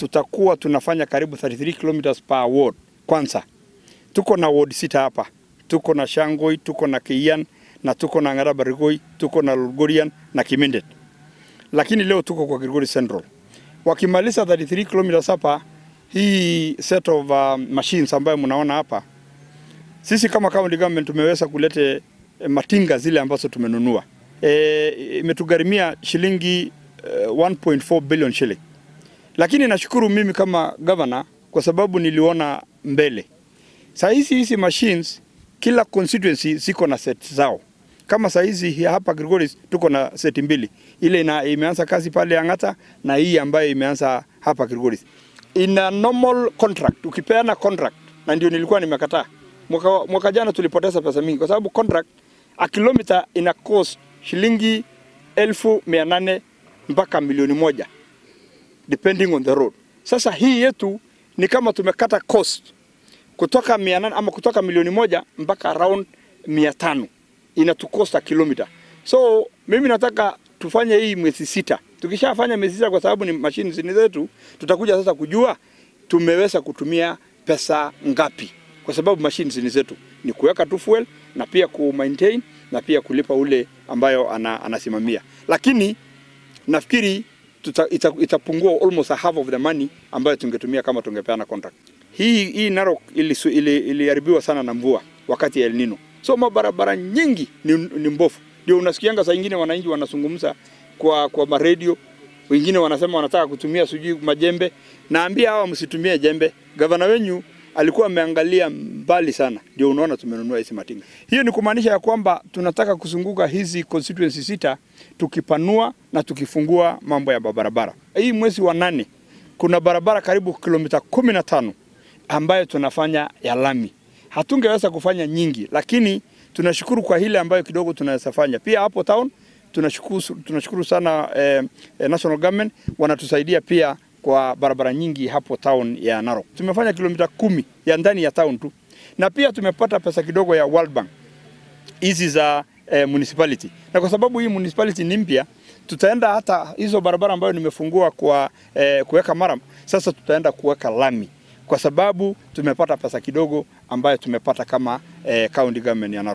tutakuwa tunafanya karibu 33 kilometers per ward. Kwanza tuko na ward sita hapa, tuko na Shangoi, tuko na Kiyan na tuko na Ngarabarigoi, tuko na Lugorian na Kimindet, lakini leo tuko kwa Kilgori Central. Wakimaliza 33 kilometers hapa, hii set of uh, machines ambayo mnaona hapa, sisi kama county government tumeweza kulete eh, matinga zile ambazo tumenunua e, imetugharimia shilingi eh, 1.4 billion shilling, lakini nashukuru mimi kama governor kwa sababu niliona mbele. Saa hizi hizi machines kila constituency ziko na set zao. Kama saa hizi hapa Gregorius tuko na seti mbili, ile ina, imeanza kazi pale Ang'ata na hii ambayo imeanza hapa Gregorius. In a normal contract, ukipeana contract, na ndio nilikuwa nimekataa mwaka, mwaka jana tulipoteza pesa mingi kwa sababu contract a kilomita ina cost shilingi elfu mia nane mpaka milioni moja depending on the road. Sasa hii yetu ni kama tumekata cost kutoka mia nane ama kutoka milioni moja mpaka around mia tano inatukosta kilomita. So mimi nataka tufanye hii mwezi sita. Tukishafanya mwezi sita, kwa sababu ni mashine zini zetu, tutakuja sasa kujua tumeweza kutumia pesa ngapi, kwa sababu mashine zini zetu ni kuweka tu fuel na pia ku maintain na pia kulipa ule ambayo ana, anasimamia, lakini nafikiri tuta, ita, itapungua almost a half of the money ambayo tungetumia kama tungepeana contract. Hii, hii Narok ilisu- ili- iliharibiwa sana na mvua wakati ya El Nino, so mabarabara nyingi ni, ni mbofu. Ndio unasikianga saa ingine wananchi wanazungumza kwa, kwa maredio, wengine wanasema wanataka kutumia sijui majembe. Naambia hawa msitumie jembe. Gavana wenyu alikuwa ameangalia mbali sana, ndio unaona tumenunua hizi matinga. Hiyo ni kumaanisha ya kwamba tunataka kuzunguka hizi constituency sita tukipanua na tukifungua mambo ya barabara. Hii mwezi wa nane kuna barabara karibu kilomita kumi na tano ambayo tunafanya ya lami. Hatungeweza kufanya nyingi, lakini tunashukuru kwa hile ambayo kidogo tunaweza fanya. Pia hapo town tunashukuru, tunashukuru sana eh, eh, national government wanatusaidia pia kwa barabara nyingi hapo town ya Narok. Tumefanya kilomita kumi ya ndani ya town tu, na pia tumepata pesa kidogo ya World Bank hizi za eh, municipality, na kwa sababu hii municipality ni mpya, tutaenda hata hizo barabara ambayo nimefungua kwa eh, kuweka maram, sasa tutaenda kuweka lami kwa sababu tumepata pesa kidogo ambayo tumepata kama eh, county government ya Narok.